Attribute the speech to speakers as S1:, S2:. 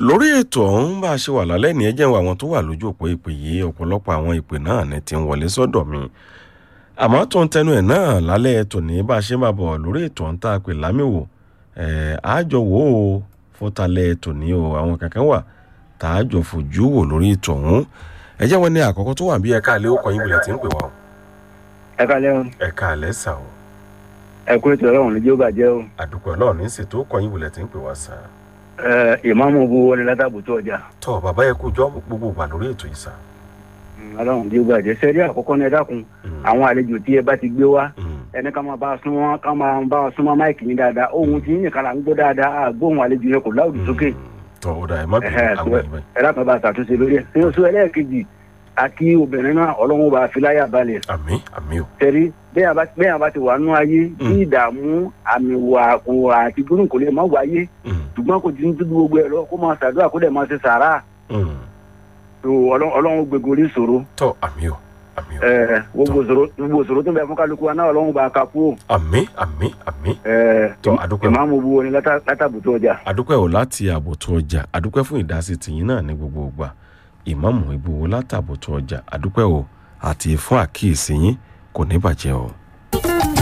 S1: lórí ètò ọ̀hún bá a ṣe wà lálẹ́ ní ẹjẹ́ àwọn tó wà lójú òpó ìpè yìí ọ̀pọ̀lọpọ̀ àwọn ìpè náà ní ti ń wọlé sọ́dọ̀ mi àmọ́ tó ń tẹnu ẹ̀ náà lálẹ́ tòní bá a ṣe máa bọ̀ lórí ètò ọ̀hún tá a pè lámìwò ẹ̀ àjọ wò ó fún talẹ́ tòní o àwọn kankan wà tá a jọ fojú wò lórí ètò ọ̀hún ẹjẹ́ wọn ní àkọ́kọ́ tó wà bí ẹ̀ka àlẹ́ òkò yín bilẹ̀ tí ń pè wá o
S2: ẹ kalẹ o
S1: ẹ̀ka àlẹ́ sà o
S2: ẹ kú ètò ọlọrun lójú bàjẹ o
S1: àdúpẹ́ ọlọ́run ní ṣètò òkò yín bilẹ̀ tí ń pè wá sà
S2: ẹ ìmáàmù bu wọlé látàbùtú ọjà
S1: tọ́ bàbá yẹ kú jọ́ gbogbo wà lórí ètò yìí sà
S2: ọlọrun lójú bàjẹ sẹrí àkọ́kọ́ ní ẹ dákun àwọn àlejò tí ẹ bá ti gbé wá
S1: Mm.
S2: ẹni ká máa bá a súnmọ́ ká máa bá a súnmọ́ máìkì ní dáadáa ohun tí yín nìkan là ń gbọ́ dáadáa àgbóhùn àlejò yẹn kò láwùjọ sókè
S1: tọ́ ó dà ẹ má bínú
S2: Ẹhẹ́,
S1: àwọn ìwé
S2: ẹ dákun bá a ṣàtúnṣe lórí ẹ ní oṣù ẹlẹ́ẹ̀kejì àti obìnrin náà ọlọ́run bá a fi láyà balẹ̀
S1: àmì àmì o
S2: tẹ̀rí bẹ́ẹ̀ bá bẹ́ẹ̀ bá ti wà nú ayé bí ìdààmú àmì wà kò àti gbóhùn kò lè má wáyé
S1: Mm.
S2: ṣùgbọ́n kò ti ń dúdú gbogbo ẹ̀ lọ kó máa ṣàdúrà kó dẹ̀ máa ṣe sàárà
S1: Mm.
S2: tó ọlọ́run ọlọ́run gbogbo orí ìṣòro
S1: tọ́ àmì o àmì o
S2: ẹ̀ gbogbo ìṣòro gbogbo ìṣòro tó ń bẹ fún kálukú wa náà ọlọ́run bá a ka kú
S1: àmì àmì àmì
S2: ẹ̀
S1: Tó, àdúpẹ́.
S2: ìmáàmù bu orin látà- látàbùtú ọjà.
S1: adúpẹ́ ò láti àbòtú ọjà adúpẹ́ fún ìdásí tìyín náà ní gbogbo ìgbà ìmáàmù ìbúwo látàbòtú ọjà adúpẹ́ ò àti fún àkíyèsí yín kò ní bàjẹ́ o.